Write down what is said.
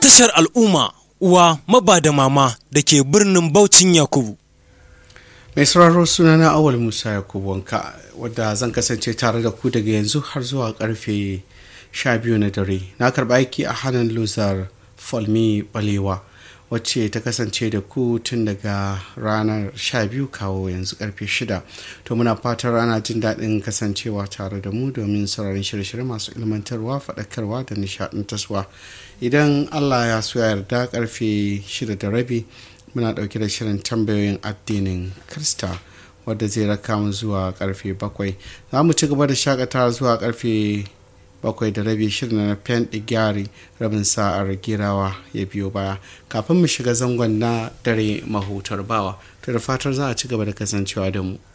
tashar al'umma uwa maba da mama da ke birnin Baucin Yakubu. mai sauraro sunana awal musa yakubu wanka wadda zan kasance tare da ku daga yanzu har zuwa karfe 12 na dare na karba aiki a hannun luzar falmi balewa wacce ta kasance da ku tun daga ranar 12 kawo yanzu karfe 6 to muna fatan rana jin daɗin kasancewa tare da mu domin sauraron shirye-shirye masu ilmantarwa faɗakarwa da nishaɗantarwa idan allah ya so ya yarda karfe 6 da rabi muna ɗauke da shirin tambayoyin addinin krista wadda zai raka mu zuwa karfe bakwai za mu ci gaba da shakatawa zuwa karfe bakwai da rabi shirin na fen gyari rabin sa'ar girawa ya biyo baya kafin mu shiga zangon na dare mahutar bawa to da fatar za a ci gaba da kasancewa da mu